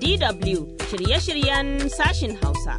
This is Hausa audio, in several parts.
DW shirye-shiryen sashin Hausa.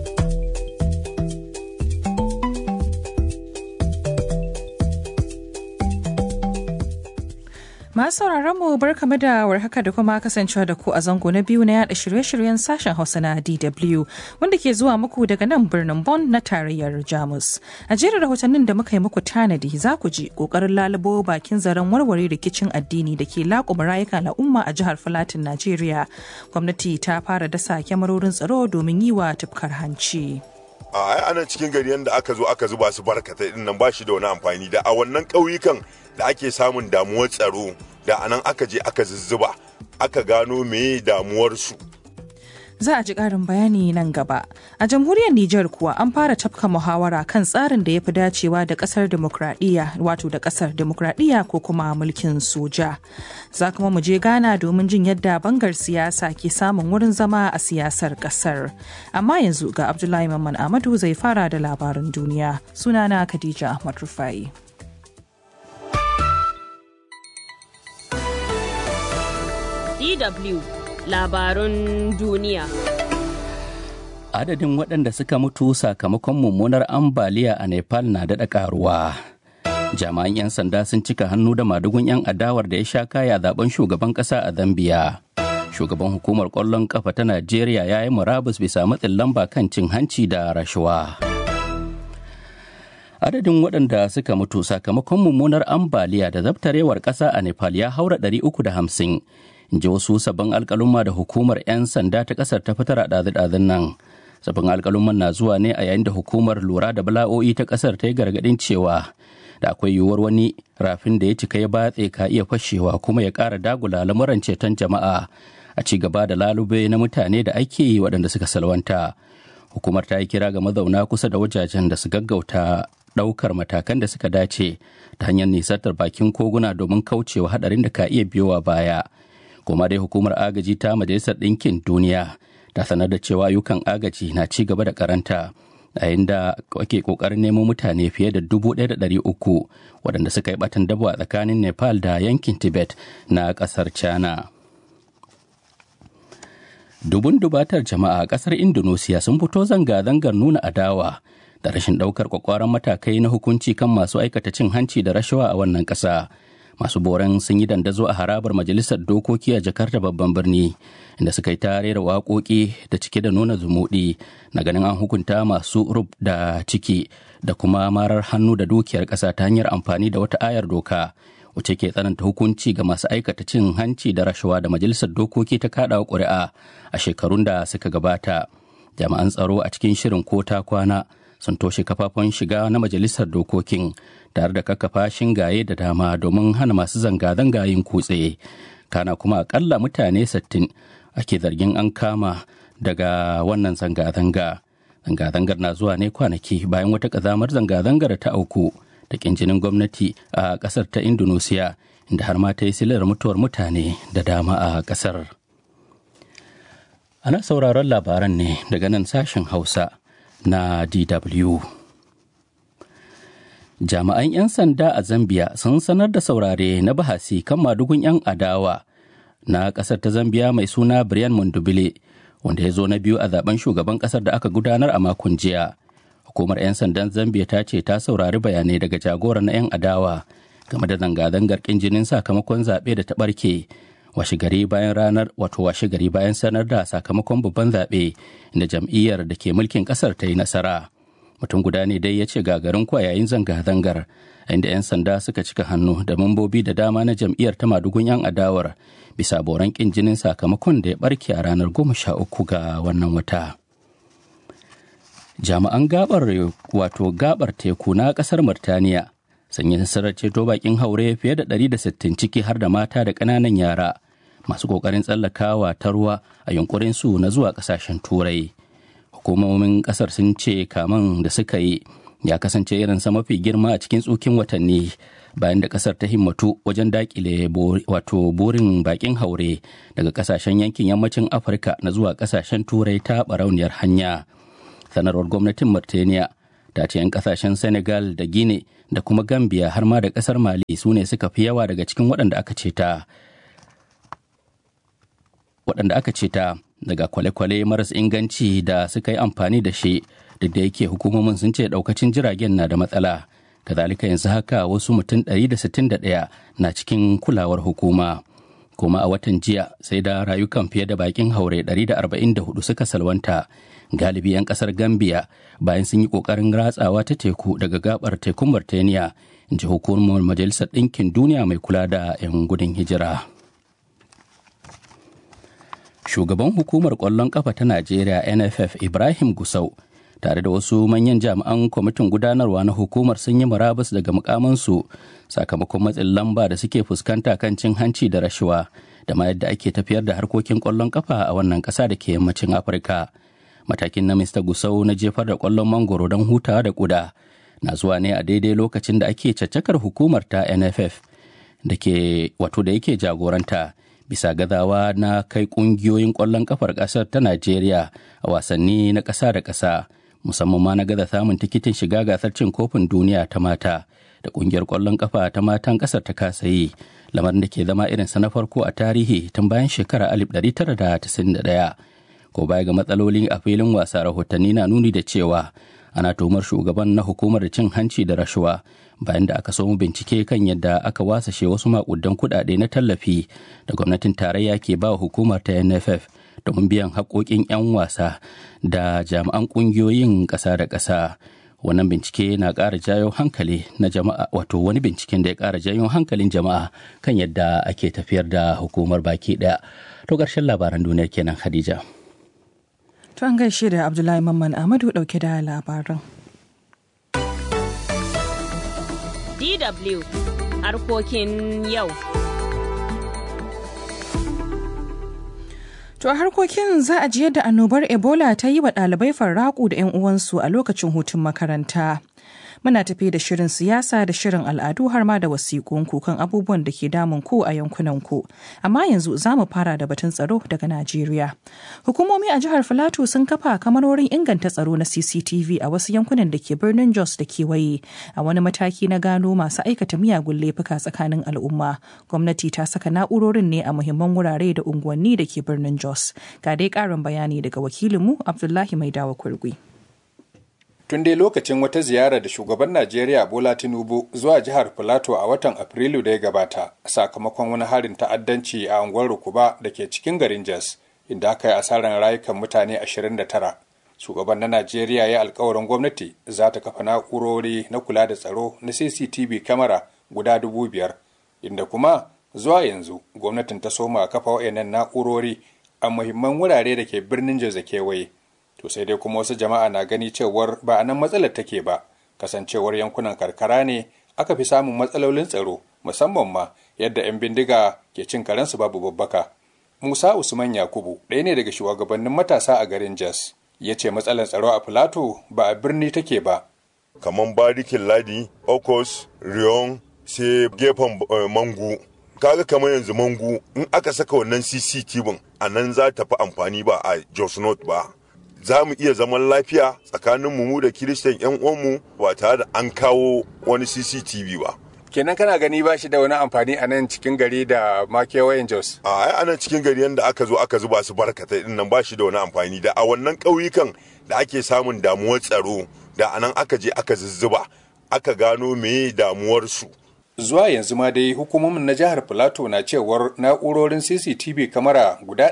Masu sauraron mu barkamu da warhaka da kuma kasancewa da ku a zango na biyu na yada shirye-shiryen sashen Hausa na DW wanda ke zuwa muku daga nan birnin Bonn na tarayyar Jamus. A jerin rahotannin da muka yi muku tanadi za ku ji kokarin lalubo bakin zaren warware rikicin addini da ke laƙuma rayuka al'umma a jihar Filatin Najeriya. Gwamnati ta fara dasa kyamarorin tsaro domin yi wa tufkar hanci. a ai anan cikin gari yanda aka zo aka zuba su barkatai din nan ba shi da wani amfani da a wannan ƙauyukan da ake samun damuwar tsaro da anan aka je aka zuzzuba aka gano meye damuwarsu za a ji ƙarin bayani nan gaba. A jamhuriyar Nijar kuwa an fara tafka muhawara kan tsarin da ya fi dacewa da ƙasar demokradiyya wato da ƙasar demokradiyya ko kuma mulkin soja. Za kuma mu je Ghana domin jin yadda bangar siyasa ke samun wurin zama a siyasar ƙasar. Amma yanzu ga Abdullahi Mamman Amadu zai fara da labarin duniya. Sunana Khadija Ahmad Rufai. DW labarun duniya. Adadin waɗanda suka mutu sakamakon mummunar ambaliya a Nepal na daɗa ƙaruwa. Jami'an 'yan sanda sun cika hannu da madugun 'yan adawar da ya sha kaya zaben shugaban ƙasa a Zambiya. Shugaban hukumar ƙwallon ƙafa ta Najeriya ya yi murabus bisa matsin lamba kan cin hanci da rashawa. Adadin waɗanda suka mutu sakamakon mummunar ambaliya da zabtarewar ƙasa a Nepal ya haura 350. in ji wasu sabbin alkalumma da hukumar 'yan sanda ta kasar ta fitar a ɗazu-ɗazun nan sabbin alkalumman na zuwa ne a yayin da hukumar lura da bala'o'i ta kasar ta yi gargaɗin cewa da akwai yiwuwar wani rafin da ya cika ya batse ka iya fashewa kuma ya ƙara dagula lamuran ceton jama'a a ci gaba da lalube na mutane da ake yi waɗanda suka salwanta hukumar ta yi kira ga mazauna kusa da wajajen da su gaggauta ɗaukar matakan da suka dace ta hanyar nisantar bakin koguna domin kaucewa haɗarin da ka iya biyowa baya kuma dai hukumar agaji ta majalisar ɗinkin duniya ta sanar da cewa ayyukan agaji na ci gaba da karanta a da ake kokarin nemo mutane fiye da dubu ɗaya da ɗari uku waɗanda suka yi batan dabo a tsakanin nepal da yankin tibet na ƙasar china dubun dubatar jama'a a ƙasar indonesia sun fito zanga-zangar nuna adawa da rashin ɗaukar kwakwaran matakai na hukunci kan masu aikata cin hanci da rashawa a wannan ƙasa masu boran sun yi dandazo a harabar majalisar dokoki a jakarta babban birni inda suka yi tare da waƙoƙi da cike da nuna zumuɗi na ganin an hukunta masu rub da ciki da kuma marar hannu da dukiyar ƙasa ta hanyar amfani da wata ayar doka wacce ke tsananta hukunci ga masu aikata cin hanci da rashawa da majalisar dokoki ta kaɗawa ƙuri'a a shekarun da suka gabata jami'an tsaro a cikin shirin ko ta kwana sun toshe kafafen shiga na majalisar dokokin tare da kakkafa shingaye da dama domin hana masu zanga-zanga yin kutse kana kuma akalla mutane 60 ake zargin an kama daga wannan zanga-zanga zanga-zangar na zuwa ne kwanaki bayan wata kazamar zanga-zangar ta auku da kinjinin gwamnati a kasar ta indonesia inda har ma ta yi silar mutuwar mutane da dama a kasar ana sauraron labaran ne daga nan sashen hausa na DW. Jami'an 'yan sanda a Zambia sun sanar da saurare na bahasi kan madugun 'yan adawa na ƙasar ta Zambia mai suna Brian Mondubile wanda ya zo na biyu a zaben shugaban ƙasar da aka gudanar a makon jiya. Hukumar 'yan sandan Zambia ta ce ta saurari bayanai daga jagoran na 'yan adawa game da zanga-zangar ƙin jinin sakamakon zaɓe da ta ɓarke washe gari bayan ranar wato washe gari bayan sanar da sakamakon babban zaɓe da jam'iyyar da ke mulkin ƙasar ta yi nasara mutum guda ne dai ya ce gagarin kwa yayin zanga-zangar inda 'yan sanda suka cika hannu da mambobi da dama na jam'iyyar ta madugun 'yan adawar bisa boran ƙin jinin sakamakon da ya barke a ranar goma sha uku ga wannan wata jami'an gabar wato gabar teku na ƙasar Murtaniya sun yi nasarar ceto bakin haure fiye da 160 ciki har da mata da ƙananan yara masu ƙoƙarin tsallakawa ta ruwa a yunkurin su na zuwa ƙasashen turai hukumomin ƙasar sun ce kaman da suka yi ya kasance irinsa mafi girma a cikin tsukin watanni bayan da ƙasar ta himmatu wajen dakile wato burin bakin haure daga ƙasashen yankin yammacin afirka na zuwa ƙasashen turai ta barauniyar hanya sanarwar gwamnatin mauritania ta ce 'yan kasashen senegal da guinea da kuma gambia har ma da kasar mali su ne suka fi yawa daga cikin waɗanda aka ceta waɗanda aka ceta daga kwale-kwale maras inganci da suka yi amfani da shi duk da yake hukumomin sun ce daukacin jiragen na da matsala kazalika yanzu haka wasu mutum 161 na cikin kulawar hukuma kuma a watan jiya sai da rayukan fiye da bakin haure 144 suka salwanta galibi 'yan kasar gambia bayan sun yi kokarin ratsawa ta teku daga gabar tekun martaniya ji hukumar majalisar ɗinkin duniya mai kula da 'yan gudun hijira shugaban hukumar ƙwallon ƙafa ta najeriya nff ibrahim gusau tare da wasu manyan jami'an kwamitin gudanarwa na hukumar sun yi murabus daga mukamansu sakamakon matsin lamba da suke fuskanta kan cin hanci da rashawa da ma yadda ake tafiyar da harkokin ƙwallon ƙafa a wannan ƙasa da ke yammacin afirka matakin na mista gusau na jefar da ƙwallon mangoro don hutawa da ƙuda na zuwa ne a daidai lokacin da ake caccakar hukumar ta nff da ke wato da yake jagoranta bisa gazawa na kai kungiyoyin ƙwallon kafar ƙasar ta najeriya a wasanni na ƙasa da ƙasa musamman ma na gaza samun tikitin shiga gasar cin kofin duniya ta mata da ƙungiyar ƙwallon kafa ta matan ƙasar ta kasa yi lamarin da ke zama irinsa na farko a tarihi tun bayan shekara 1991 ko baya ga matsaloli a filin wasa rahotanni na nuni da cewa ana tuhumar shugaban na hukumar cin hanci da rashawa bayan da aka samu bincike kan yadda aka wasashe wasu makudan kudade na tallafi da gwamnatin tarayya ke ba hukumar ta nff domin biyan haƙoƙin 'yan wasa da jami'an ƙungiyoyin ƙasa da ƙasa wannan bincike na ƙara jayo hankali na jama'a wato wani binciken da ya ƙara jayo hankalin jama'a kan yadda ake tafiyar da hukumar baki ɗaya to ƙarshen labaran duniyar kenan khadija To an gaishe da Abdullahi Mamman Ahmadu dauke da labaran. DW harkokin yau. To a harkokin za a ji yadda annobar Ebola ta yi wa ɗalibai farraƙu da 'yan uwansu a lokacin hutun makaranta. Muna tafi da shirin siyasa da shirin al'adu har ma da wasiƙunku kan abubuwan da ke damun ku a yankunanku. Amma yanzu za mu fara da batun tsaro daga Najeriya. Hukumomi a jihar Filato sun kafa kamarorin inganta tsaro na CCTV a wasu yankunan da ke birnin Jos da kewaye a wani mataki na gano masu aikata miyagun laifuka tsakanin al'umma. Gwamnati ta saka na'urorin ne a muhimman wurare da unguwanni da ke birnin Jos. Ga dai ƙarin bayani daga wakilinmu Abdullahi Maidawa Kurgui. tun dai lokacin wata ziyara da shugaban Najeriya Bola Tinubu zuwa jihar Filato a watan Afrilu da ya gabata sakamakon wani harin ta'addanci a unguwar Rukuba da ke cikin garin Jos inda aka yi asarar rayukan mutane 29. Shugaban na Najeriya ya alkawarin gwamnati za ta kafa na'urori na kula da tsaro na CCTV kamera guda dubu biyar inda kuma zuwa yanzu gwamnatin ta soma kafa wayannan na'urori a muhimman wurare da ke birnin Jos da kewaye. to sai dai kuma wasu jama'a na gani cewar ba a nan matsalar take ba kasancewar yankunan karkara ne aka fi samun matsalolin tsaro musamman ma yadda 'yan bindiga ke cin karensu babu babbaka musa usman yakubu ɗaya ne daga shugabannin matasa a garin jos ya ce matsalar tsaro a filato ba a birni take ba kamar barikin ladi okos riyon sai gefen mangu kaga kamar yanzu mangu in aka saka wannan cctv a nan za ta fi amfani ba a jos north ba za mu iya zaman lafiya tsakanin mu da kiristan yan uwanmu ba tare da an kawo wani cctv ba kenan kana gani ba shi da wani amfani a nan cikin gari da ma kewayen jos a ai anan cikin gari yanda aka zo aka zuba su barkatai din nan ba shi da wani amfani da a wannan ƙauyukan da ake samun damuwar tsaro da anan aka je aka zuzzuba aka gano meye damuwarsu zuwa yanzu ma dai hukumomin na jihar Filato na cewar na'urorin CCTV kamara guda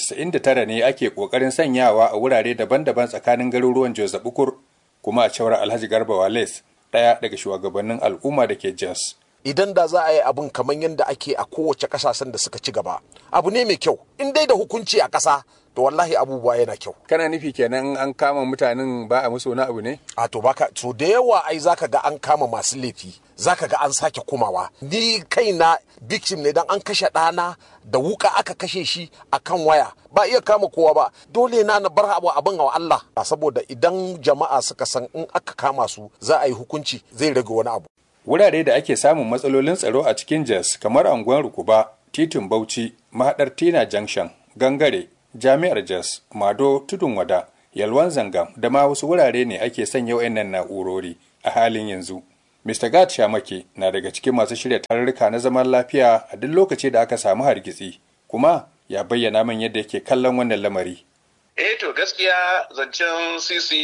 199 ne ake kokarin sanyawa a wurare daban-daban tsakanin garuruwan Jos da Bukur kuma a cewar Alhaji Garba Wales ɗaya daga shugabannin al'umma da ke Jos. Idan da za a yi abin kamar yadda ake a kowace ƙasashen da suka ci gaba, abu ne mai kyau. In dai da hukunci a ƙasa, to wallahi abubuwa yana kyau. Kana nufi kenan an kama mutanen ba a musu wani abu ne? A to baka so da yawa ai zaka ga an kama masu laifi, zaka ga an sake kumawa. Ni kaina victim ne dan an kashe ɗana da wuka aka kashe shi a kan waya. Ba iya kama kowa ba, dole na na bar abu abin wa Allah. Saboda idan jama'a suka san in aka kama su za a yi hukunci zai rage wani abu. Wurare da ake samun matsalolin tsaro a cikin Jos kamar anguwan Rukuba, titin Bauchi, mahaɗar Tina Junction, Gangare, jami'ar jos mado tudun wada yalwan zangam da ma wasu wurare ne ake sanya wayannan na'urori a halin yanzu mr gad shamake na daga cikin masu shirya tarurruka na zaman lafiya a duk lokaci da aka samu hargitsi kuma ya bayyana min yadda yake kallon wannan lamari. Eh to gaskiya zancen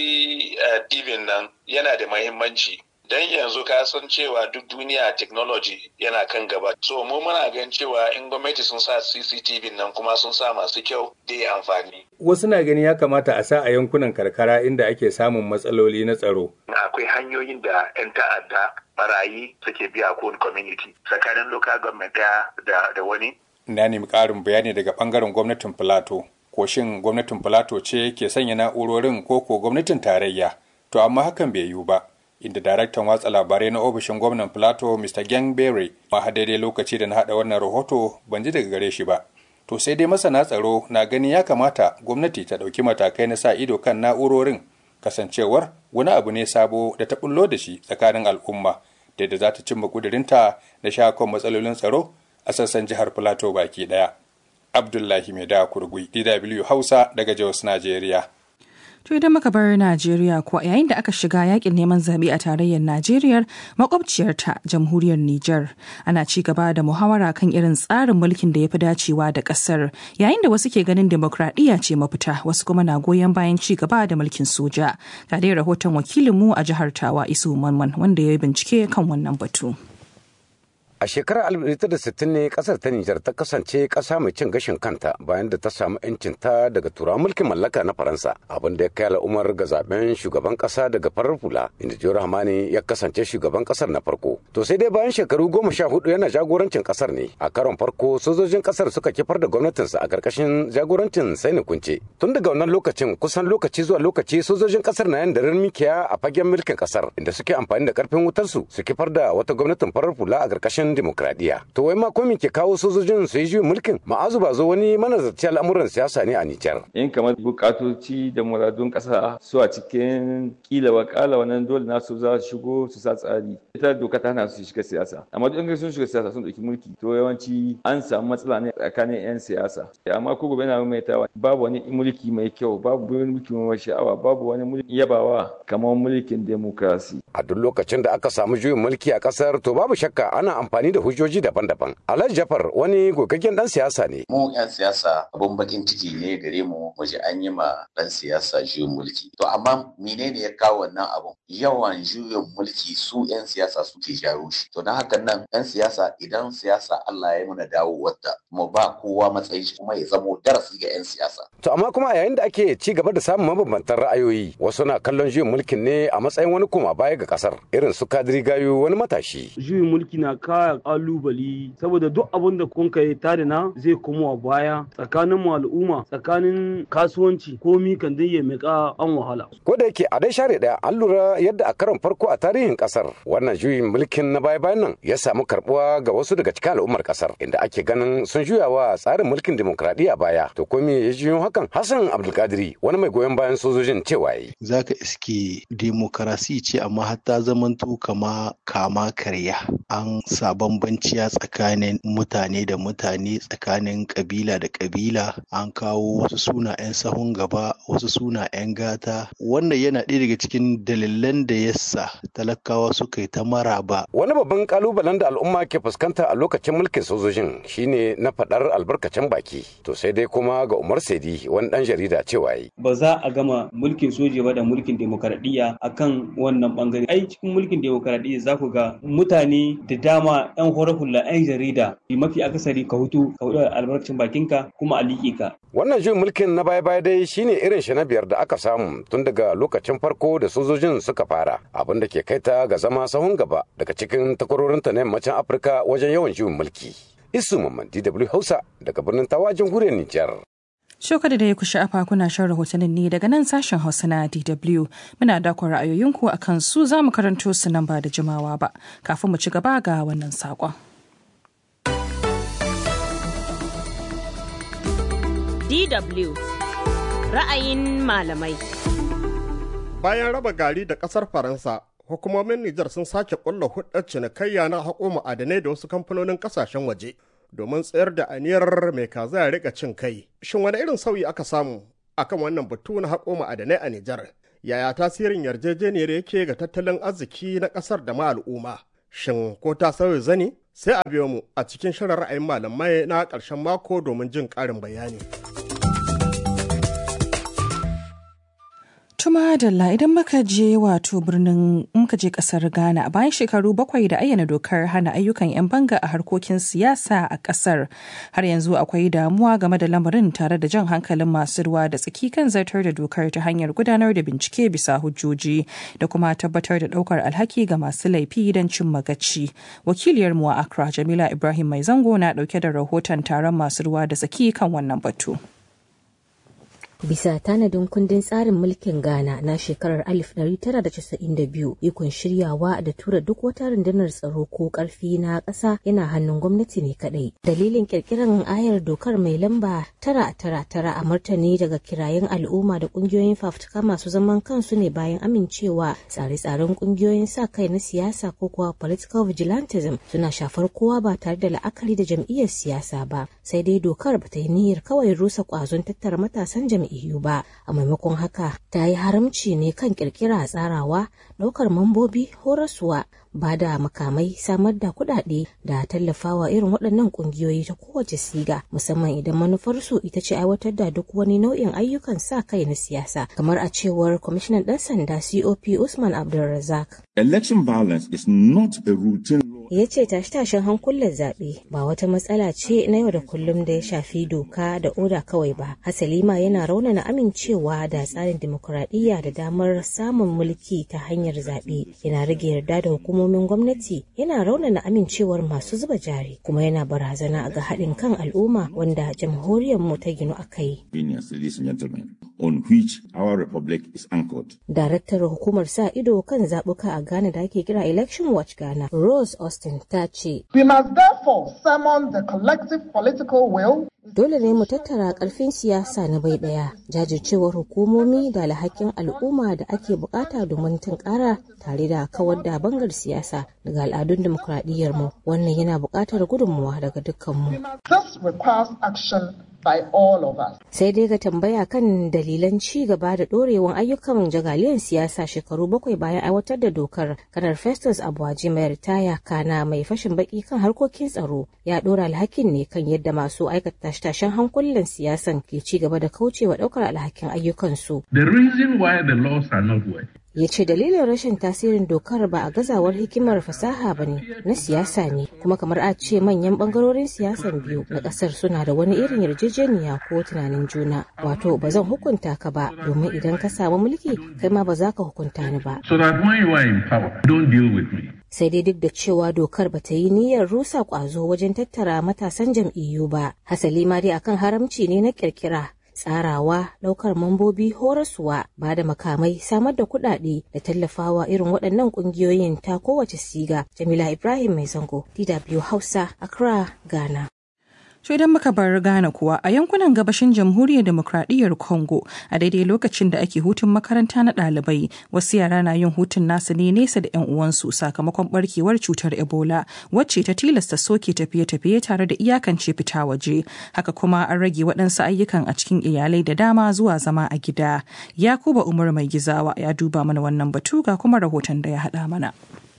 CCTV nan yana da mahimmanci. Don yanzu ka san cewa duk duniya technology yana kan gaba. So mu muna gan cewa in gwamnati sun sa CCTV nan kuma sun sa masu kyau da amfani. Wasu na gani ya kamata a sa a yankunan karkara inda ake samun matsaloli na tsaro. Akwai hanyoyin da 'yan ta'adda barayi suke biya ko community tsakanin local government da, da wani. Na nemi ƙarin bayani daga ɓangaren gwamnatin Filato. Ko shin gwamnatin Filato ce ke sanya na'urorin ko ko gwamnatin tarayya? To amma hakan bai yiwu ba. Inda daraktan watsa labarai na ofishin gwamnan Filato Mr. Gang Berry ma daidai lokaci da na haɗa wannan rahoto ban ji daga gare shi ba. To sai dai masana tsaro na gani ya kamata gwamnati ta ɗauki matakai na sa ido kan na'urorin kasancewar wani abu ne sabo da ta bullo da shi tsakanin al'umma da yadda za ta cimma kudurinta da shakon matsalolin tsaro a sassan jihar Filato baki ɗaya. Abdullahi Mai da Kurgui, DW Hausa daga Jos, Najeriya. To idan muka bar Najeriya kuwa yayin da aka shiga yakin neman zaɓe a tarayyar Najeriya makwabciyarta jamhuriyar Nijar ana ci gaba da muhawara kan irin tsarin mulkin da ya fi dacewa da ƙasar yayin da wasu ke ganin demokradiyya ce mafita wasu kuma na goyon bayan ci gaba da mulkin soja. Ga dai rahoton wakilinmu a jihar Tawa Isu Manman wanda ya yi bincike kan wannan batu. A shekarar 1960 ne kasar ta Nijar ta kasance kasa mai cin gashin kanta bayan da ta samu 'yancinta daga turawan mulkin mallaka na Faransa abin da ya kai al'ummar ga zaben shugaban kasa daga farar hula inda Jihar Hamani ya kasance shugaban kasar na farko. To sai dai bayan shekaru goma sha hudu yana jagorancin kasar ne a karon farko sojojin kasar suka kifar da gwamnatinsa a karkashin jagorancin Saini Kunce. Tun daga wannan lokacin kusan lokaci zuwa lokaci sojojin kasar na yan daren mikiya a fagen mulkin kasar inda suke amfani da karfin wutarsu su kifar da wata gwamnatin farar hula a karkashin demokradiyya. To wai ma komi ke kawo sojojin su yi juyin mulkin? Ma'azu ba zo wani manazarci al'amuran siyasa ne a Nijar. In kamar bukatoci da muradun kasa su a cikin kila wakala wannan dole nasu za su shigo su sa tsari. Ita doka ta hana su shiga siyasa. Amma duk sun shiga siyasa sun ɗauki mulki to yawanci an samu matsala ne tsakanin 'yan siyasa. Amma ko gobe na maimaitawa babu wani mulki mai kyau babu wani mulki mai sha'awa babu wani mulki yabawa kamar mulkin demokrasi. A duk lokacin da aka samu juyin mulki a kasar to babu shakka ana amfani da hujjoji daban-daban. Alhaji Jafar wani gogaggen dan siyasa ne. Mu 'yan siyasa abun bakin ciki ne gare mu waje an yi ma dan siyasa juyin mulki. To amma menene ya kawo wannan abun? Yawan juyin mulki su 'yan siyasa suke jawo shi. To don haka nan 'yan siyasa idan siyasa Allah ya muna dawo wadda mu ba kowa matsayin shi kuma ya zamo darasi ga 'yan siyasa. To amma kuma yayin da ake ci gaba da samun mabambantan ra'ayoyi wasu na kallon juyin mulkin ne a matsayin wani koma baya ga kasar irin su kadiri gayo wani matashi. Juyin mulki na kaya kalubali saboda duk abin da kun kai tare na zai komo a baya tsakanin mu al'umma tsakanin kasuwanci komi kan dai ya mika an wahala. Ko da yake a dai share daya an lura yadda a karon farko a tarihin kasar wannan juyin mulkin na baya bayan nan ya samu karbuwa ga wasu daga cikin al'ummar kasar inda ake ganin sun juya wa tsarin mulkin demokradiyya baya to ko me ya juyo hakan Hassan Abdulkadiri wani mai goyon bayan sojojin cewa yi. Zaka iske demokarasi ce amma hatta zamanto kama kama karya an sa bambanciya tsakanin mutane da mutane tsakanin kabila da kabila an kawo wasu suna 'yan sahun gaba wasu suna 'yan gata wannan yana ɗaya daga cikin dalilan da yasa talakawa suka yi ta maraba wani babban kalubalen da al'umma ke fuskanta a lokacin mulkin sojojin shine na faɗar albarkacin baki to sai dai kuma ga umar saidi wani ɗan jarida cewa yi ba za a gama mulkin soja ba da mulkin demokaradiyya akan wannan bangare ai cikin mulkin demokaradiyya za ku ga mutane da dama 'yan horar hula 'yan jarida mafi akasari ka hutu ka hudu albarkacin bakinka kuma a liƙe ka. Wannan juyin mulkin na baya-baya dai shine irin shi na biyar da aka samu tun daga lokacin farko da sojojin suka fara abin da ke kai ta ga zama sahun gaba daga cikin takwarorinta na yammacin Afirka wajen yawan juyin mulki. Isu Mamman DW Hausa daga birnin Tawa jamhuriyar Nijar. Shoka da ya ku sha'afa kuna shan rahotannin ne daga nan sashen Hausa na DW. Muna dakon ra'ayoyinku a kan su za mu karanto su nan ba da jimawa ba. Kafin mu ci gaba ga wannan saƙon. DW ra'ayin malamai. Bayan raba gari da ƙasar Faransa, hukumomin Nijar sun sake ƙulla hudar cinikayya na haƙo ma'adanai da wasu kamfanonin ƙasashen waje. domin tsayar da aniyar mai kaza ya rika cin kai. Shin wani irin sauyi aka samu akan wannan batu na haƙo ma'adanai a Nijar? Yaya tasirin yarjejeniyar yake ga tattalin arziki na ƙasar da ma al'umma? Shin ko ta sauya zani sai a biyo mu a cikin shirin ra'ayin malamai na ƙarshen mako domin jin ƙarin bayani. Tuma Dalla idan muka je wato birnin muka je kasar Ghana bayan shekaru bakwai da ayyana dokar hana ayyukan 'yan banga a harkokin siyasa a kasar har yanzu akwai damuwa game da lamarin tare da jan hankalin masu ruwa da tsaki kan zartar da dokar ta hanyar gudanar da bincike bisa hujjoji da kuma tabbatar da daukar alhaki ga masu laifi don cin magaci. Wakiliyar mu a Accra Jamila Ibrahim Mai Zango na dauke da rahoton taron masu ruwa da tsaki kan wannan batu. Bisa tanadin kundin tsarin mulkin Ghana na shekarar 1992 ikon shiryawa da tura duk wata rundunar tsaro ko karfi na ƙasa yana hannun gwamnati ne kadai. Dalilin kirkirar ayar dokar mai lamba tara tara tara a martani daga kirayen al'umma da ƙungiyoyin fafutuka masu zaman kansu ne bayan amincewa tsare-tsaren ƙungiyoyin sa kai na siyasa ko kuwa political vigilantism suna shafar kowa ba tare da la'akari da jam'iyyar siyasa ba. Sai dai dokar ba ta yi niyyar kawai rusa ƙwazon tattara matasan jam'iyyar EU ba a maimakon haka ta yi haramci ne kan kirkira tsarawa ɗaukar mambobi horaswa ba da makamai samar da kuɗaɗe da tallafawa irin waɗannan ƙungiyoyi ta kowace siga musamman idan manufarsu ita ce aiwatar da duk wani nau'in ayyukan sa kai na siyasa kamar a cewar kwamishinan ɗan sanda cop usman abdulrazak election violence is not a routine ya ce tashe-tashen hankulan zaɓe ba wata matsala ce na yau da kullum da ya shafi doka da oda kawai ba hasali ma yana raunana amincewa da tsarin dimokuraɗiyya da damar samun mulki ta hanyar zaɓe yana rage yarda da hukumomin gwamnati yana raunana amincewar masu zuba jari kuma yana barazana ga haɗin kan al'umma wanda jamhuriyar mu ta ginu a kai. on which our republic is anchored. Daraktar hukumar sa ido kan zaɓuka a Ghana da ake kira Election Watch Ghana, Rose Austin ta ce. We must therefore summon the collective political will Dole ne mu tattara ƙarfin siyasa na bai ɗaya, jajircewar hukumomi da alhakin al'umma da ake bukata domin tunkara tare da kawar da bangar siyasa daga al'adun dimokuraɗiyyar mu. Wannan yana buƙatar gudunmuwa daga dukkanmu. This requires action by all of us. Sai dai ga tambaya kan dalilan ci gaba da ɗorewan ayyukan jagaliyan siyasa shekaru bakwai bayan aiwatar da dokar kanar Festus Abuwaji mai ritaya kana mai fashin baki kan harkokin tsaro ya ɗora alhakin ne kan yadda masu aikata tashen hankulan siyasan ke ci gaba da kaucewa ɗaukar alhakin ayyukansu. The reason why the laws are not working ya ce dalilin rashin tasirin dokar ba a gazawar hikimar fasaha ba ne na siyasa ne kuma kamar a ce manyan bangarorin siyasan biyu na kasar suna da wani irin yarjejeniya ko tunanin juna wato ba zan hukunta ka ba domin idan ka samu mulki kai ma ba za ka hukunta ni ba so that when you are in power don't deal with me sai dai duk da cewa dokar ba ta yi niyyar rusa kwazo wajen tattara matasan jam'iyyu ba hasali ma dai akan haramci ne na kirkira tsarawa ɗaukar mambobi horaswa ba da makamai samar da kuɗaɗe da tallafawa irin waɗannan ƙungiyoyin ta kowace siga jamila ibrahim mai zango dw hausa accra ghana To idan muka bar Ghana kuwa a yankunan gabashin jamhuriyar demokradiyyar Congo a daidai lokacin da ake hutun makaranta na ɗalibai wasu yara na yin hutun nasu ne nesa da 'yan uwansu sakamakon barkewar cutar Ebola wacce ta tilasta soke tafiye-tafiye tare da iyakance fita waje. Haka kuma an rage waɗansu ayyukan a cikin iyalai da dama zuwa zama a gida. Yakuba Umar Mai Gizawa ya duba mana wannan batu ga kuma rahoton da ya haɗa mana.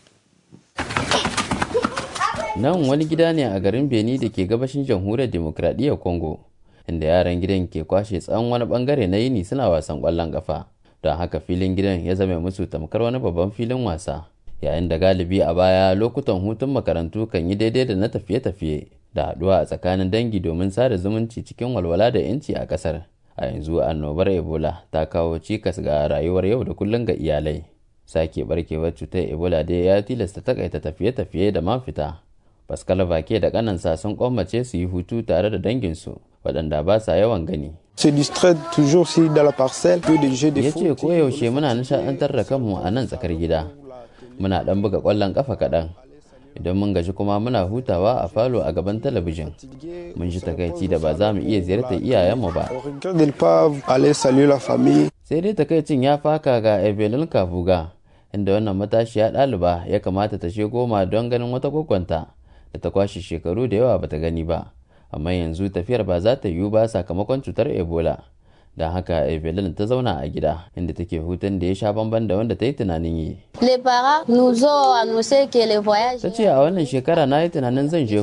nan wani gida ne a garin beni da ke gabashin jamhuriyar demokradiyyar congo inda yaran gidan ke kwashe tsawon wani bangare na yini suna wasan kwallon kafa don haka filin gidan ya zama musu tamkar wani babban filin wasa yayin da galibi a baya lokutan hutun makarantu kan yi daidai da na tafiye-tafiye da haɗuwa a tsakanin dangi domin sada zumunci cikin walwala da 'yanci a ƙasar a yanzu annobar ebola ta kawo cikas ga rayuwar yau da kullum ga iyalai sake barkewar cutar ebola dai ya tilasta takaita tafiye-tafiye da man fita Pascal Vake da kanansa sun kwamace su yi hutu tare da danginsu waɗanda ba sa yawan gani. Se distraire toujours si dans la parcelle que des jeux de Ya ce koyaushe muna nishaɗantar da kanmu a nan tsakar gida. Muna ɗan buga ƙwallon ƙafa kaɗan. Idan mun gaji kuma muna hutawa a falo a gaban talabijin. Mun ji takaici da ba za mu iya ziyartar iyayenmu ba. Sai dai takaicin ya faka ga Evelyn Kabuga, inda wannan matashiya ɗaliba ya kamata ta goma don ganin wata kwakwanta. da ta kwashe shekaru da yawa bata gani ba amma yanzu tafiyar ba za ta yiwu ba sakamakon cutar ebola don haka evelyn ta zauna a gida inda take hutun da ya sha bamban da wanda ta yi tunanin yi Les parents nous ont annoncé que le voyage ta ce a wannan shekara na yi tunanin zan je